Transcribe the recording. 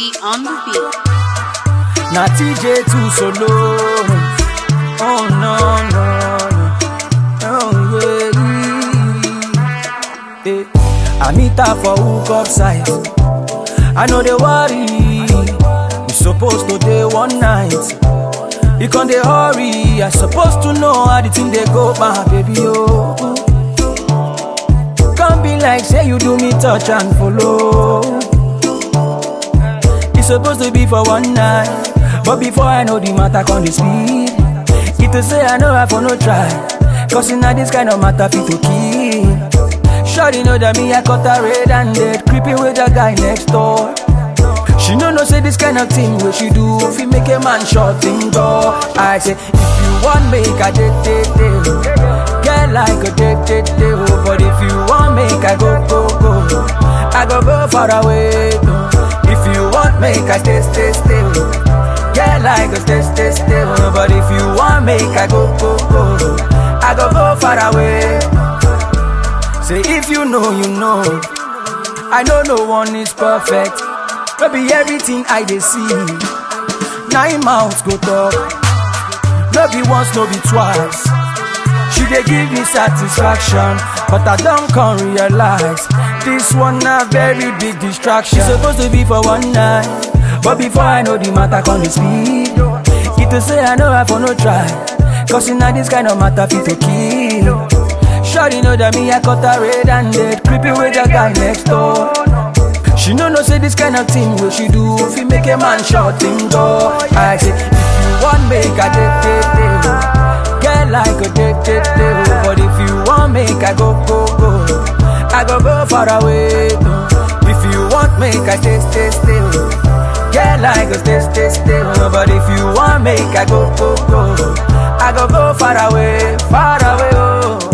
on the beat. Na TJ too solo. Oh no no no. Oh yeah. yeah. I meet her for hook up side. I know they worry. We supposed to day one night. You can they hurry. I supposed to know how the thing they go, my baby. Oh. Can't be like say you do me touch and follow. It's supposed to be for one night. But before I know the matter con the speed It to say I know I for no try Cause in this kind of matter fit to kill Shawty know that me I cut her red and dead Creeping with the guy next door She know no say this kind of thing what she do If you make a man short thing door I say if you want make a date date date Get like a date date date oh. But if you want make I go go go I go go far away no. If you want make I stay stay stay oh. Get like a stay stay stay oh. But if you want make I go go go I go go far away Say if you know you know I know no one is perfect Maybe everything I dey see Nine mouths go talk No be once, no be twice She dey give me satisfaction But I don't come realize This one na very big distraction It's supposed to be for one night But before I know the matter come the speed It to say I know I for no try Cause in this kind of matter fit to kill Shawty know that me I cut her red and dead Creeping with the guy next door She know no say this kind of thing what she do If you make a man short thing door I say if you want make a date date date oh. Get like a date date date oh. But if you want make I go go go I go go far away no. If you want make I stay stay stay oh. Get like a stay stay stay oh. But if you want make I go go go I go go far away far away oh